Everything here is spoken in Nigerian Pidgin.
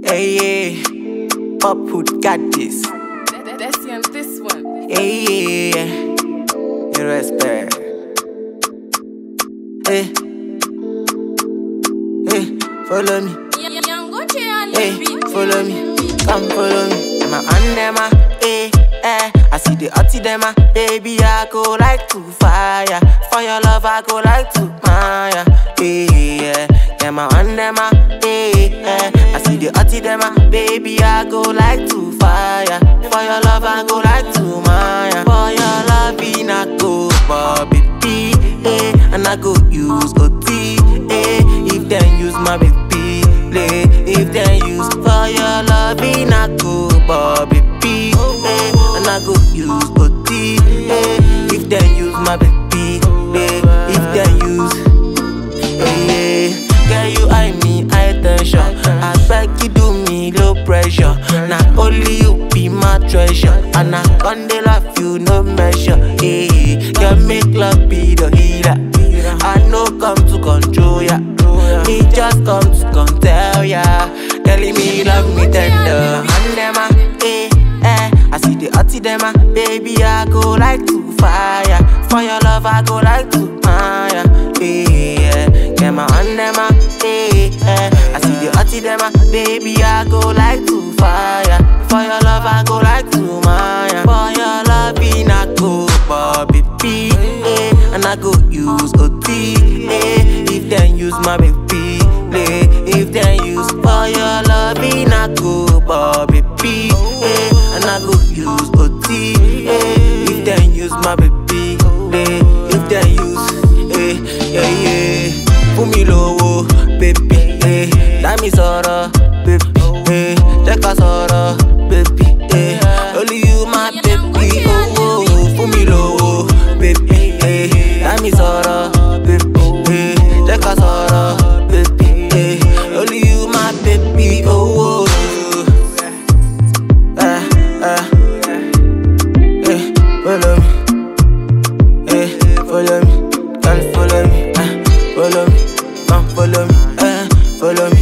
Hey, yeah. Pop hood got this. That, that's him, this one. Hey, yeah. You respect. Hey. Hey, follow me. Young Gucci on the Hey, beat. follow me. Come follow me. I'm a on them, ah. hey, eh. I see the hottie them, ah. baby. I go like to fire. For your love, I go like to fire. Hey, yeah. Yeah, my on them, ah. hey, eh. I see the hottie them, ah. baby. I go like to fire. For your love, I go like to maya. For your love, in I go, Bobby P. Eh, and I go use OT. Eh, if then use my baby play. If then use for your love, in I go Bobby P. Eh, and I go use OT. Eh, if then use my baby play. If then use, eh, yeah. Girl, you eye me, high tension. I beg you do me low pressure. Now only you be my treasure. And I can't love you no measure. Hey, girl, make love be the healer. I know come to control ya. Me just come to come tell ya. Telling me love me tender. And them ah, eh, eh. I see the hottie them ah, baby I go like to fire. For your love I go like to fire. Eh, yeah. Get my on them ah, eh, eh. I see the hottie them ah, baby I go like to fire. For your love I go like to maya. For your love in I go Bobby P. Eh, and I go use OT. Eh, if then use my baby play. If then use for your love in I go Bobby P. Eh, and I go use OT. Eh, if then use my baby play. If then use, eh, yeah, yeah. Fún mi lówó, baby, eh. Dá mi sọ̀rọ̀, baby, eh. Jẹ́ ká sọ̀rọ̀, baby, eh. Only you my baby, oh, oh. Fún mi lówó, baby, eh. Dá mi sọ̀rọ̀, baby, eh. Jẹ́ ká sọ̀rọ̀, baby, eh. Only you my baby, oh, oh. Eh, eh. Eh, follow me. Eh, follow me. Come follow me. Eh, follow me. Come follow me. Eh, follow me.